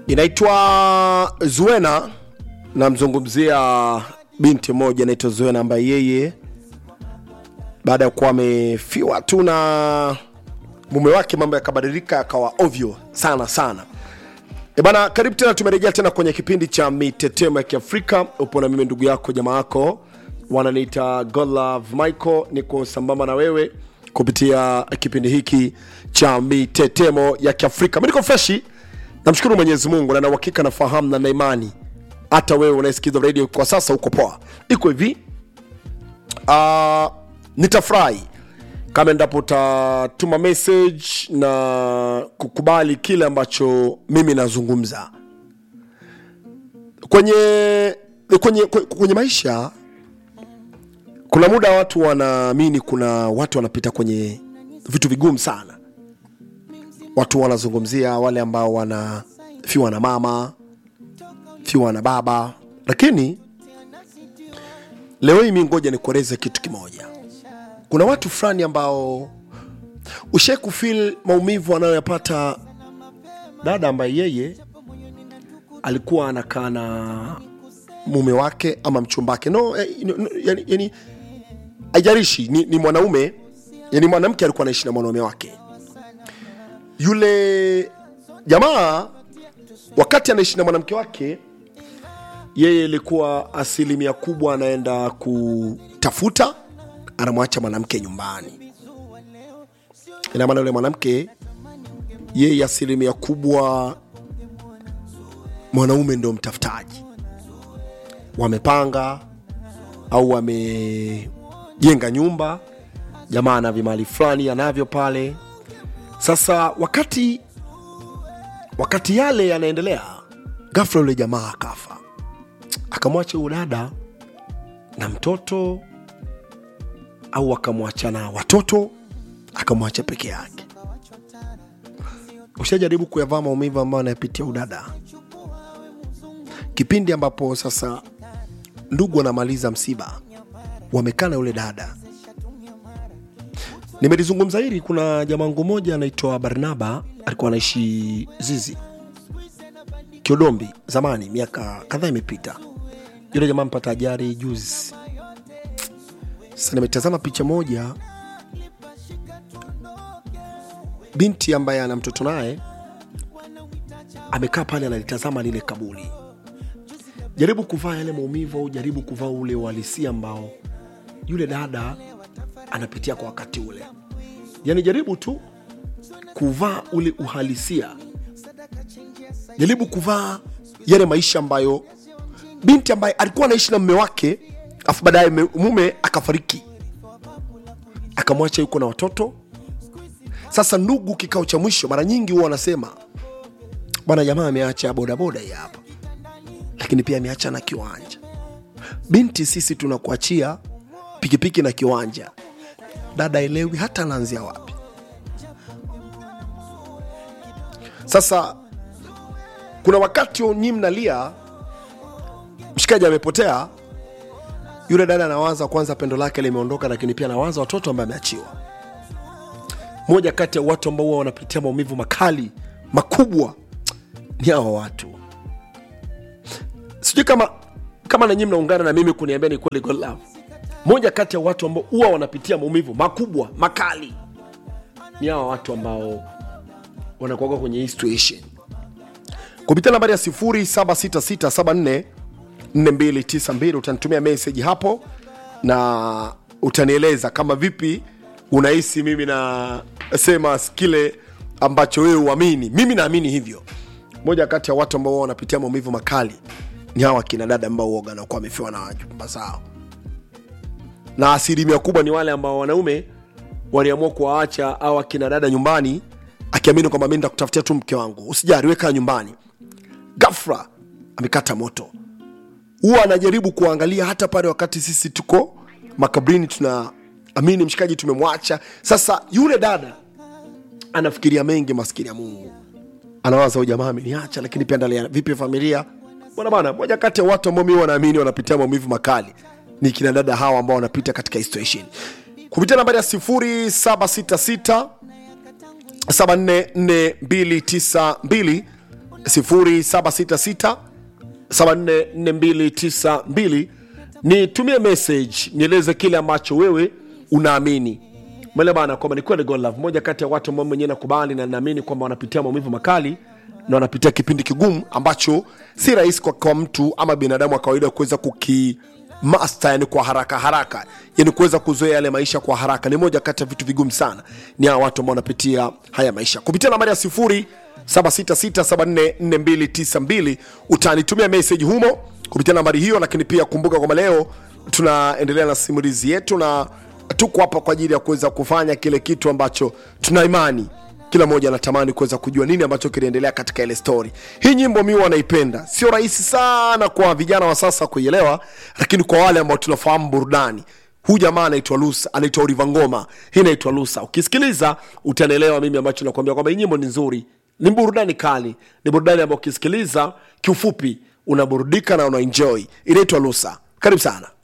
inaitwa Zuena. Namzungumzia binti moja anaitwa Zuena ambaye yeye baada ya kuwa amefiwa tu na mume wake, mambo yakabadilika yakawa ovyo sana sana. E bana, karibu tena, tumerejea tena kwenye kipindi cha mitetemo ya Kiafrika. Upo na mimi ndugu yako jamaa yako, wananiita Godlove Michael, niko sambamba na wewe kupitia kipindi hiki cha mitetemo ya Kiafrika. Mi niko freshi, namshukuru Mwenyezi Mungu na na uhakika nafahamu na na imani hata wewe unayesikiza radio kwa sasa uko poa. Iko hivi uh, nitafurahi kama endapo utatuma message na kukubali kile ambacho mimi nazungumza kwenye kwenye kwenye maisha. Kuna muda watu wanaamini, kuna watu wanapita kwenye vitu vigumu sana. Watu wanazungumzia wale ambao wanafiwa na mama, fiwa na baba, lakini leo hii mi ngoja nikueleze kitu kimoja. Kuna watu fulani ambao ushai kufil maumivu anayoyapata dada ambaye yeye alikuwa anakaa na mume wake ama mchumbake no, eh, no, no, yani, yani haijalishi ni, ni mwanaume yani mwanamke alikuwa anaishi na mwanaume wake yule jamaa wakati anaishi na mwanamke wake yeye ilikuwa asilimia kubwa anaenda kutafuta anamwacha mwanamke nyumbani ina maana yule mwanamke yeye asilimia kubwa mwanaume ndio mtafutaji wamepanga au wamejenga nyumba jamaa ana vimali fulani anavyo pale sasa wakati wakati yale yanaendelea ghafla yule jamaa akafa akamwacha huyu dada na mtoto au akamwacha na watoto akamwacha peke yake ushajaribu kuyavaa maumivu ambayo anayapitia udada kipindi ambapo sasa ndugu wanamaliza msiba wamekaa na yule dada nimelizungumza hili kuna jamangu moja anaitwa barnaba alikuwa anaishi zizi kiodombi zamani miaka kadhaa imepita yule jamaa mpata ajari juzi sasa nimetazama picha moja binti ambaye ana mtoto naye amekaa pale analitazama lile kaburi jaribu kuvaa yale maumivu au jaribu kuvaa ule uhalisia ambao yule dada anapitia kwa wakati ule yani jaribu tu kuvaa ule uhalisia jaribu kuvaa yale maisha ambayo binti ambaye alikuwa anaishi na mume wake afu baadaye me- mume akafariki akamwacha yuko na watoto sasa ndugu kikao cha mwisho mara nyingi huwa wanasema bwana jamaa ameacha bodaboda hii hapa lakini pia ameacha na kiwanja binti sisi tunakuachia pikipiki na kiwanja dada elewi hata anaanzia wapi sasa kuna wakati nyi mnalia mshikaji amepotea yule dada anawaza kwanza pendo lake limeondoka lakini pia anawaza watoto ambaye ameachiwa moja kati ya watu ambao huwa wanapitia maumivu makali makubwa ni hawa watu sijui kama kama nanyi mnaungana na mimi kuniambia ni kweli God love moja kati ya watu ambao huwa wanapitia maumivu makubwa makali ni hawa watu ambao wanakuaga kwenye hii situation kupitia nambari ya 076674 4292 utanitumia meseji hapo na utanieleza kama vipi unahisi mimi nasema kile ambacho wewe uamini mimi naamini hivyo moja kati ya watu ambao wao wanapitia maumivu makali ni hawa kina dada ambao uoga nakuwa wamefiwa na wajumba zao na asilimia kubwa ni wale ambao wanaume waliamua kuwaacha au akina dada nyumbani akiamini kwamba mi nitakutafutia tu mke wangu usijari weka nyumbani gafra amekata moto huwa anajaribu kuangalia hata pale wakati sisi tuko makabrini tuna amini mshikaji tumemwacha sasa yule dada anafikiria mengi maskini ya mungu anawaza huyu jamaa ameniacha lakini pia ndalia vipi familia bwana bana moja kati ya watu ambao mi wanaamini wanapitia maumivu makali ni kina dada hawa ambao wanapita katika hii situation kupitia nambari ya 0766 7449292 0766 744292 nitumie message nieleze kile ambacho wewe unaamini mwele bana kwamba ni kweli God love moja kati ya watu ambao mwenyewe nakubali na naamini kwamba wanapitia maumivu makali na wanapitia kipindi kigumu ambacho si rahisi kwa, kwa mtu ama binadamu wa kawaida kuweza kuki master yani kwa haraka haraka yani kuweza kuzoea yale maisha kwa haraka ni moja kati ya vitu vigumu sana ni hawa watu ambao wanapitia haya maisha kupitia nambari ya sifuri 766744292 utanitumia message humo kupitia nambari hiyo lakini pia kumbuka kwamba leo tunaendelea na simulizi yetu na tuko hapa kwa ajili ya kuweza kufanya kile kitu ambacho tuna imani kila mmoja anatamani kuweza kujua nini ambacho kinaendelea katika ile story hii nyimbo mi wanaipenda sio rahisi sana kwa vijana wa sasa kuielewa lakini kwa wale ambao tunafahamu burudani huu jamaa anaitwa lusa anaitwa oliva ngoma hii inaitwa lusa ukisikiliza utanielewa mimi ambacho nakwambia kwamba hii nyimbo ni nzuri ni burudani kali ni burudani ambayo ukisikiliza kiufupi unaburudika na unaenjoy inaitwa lusa karibu sana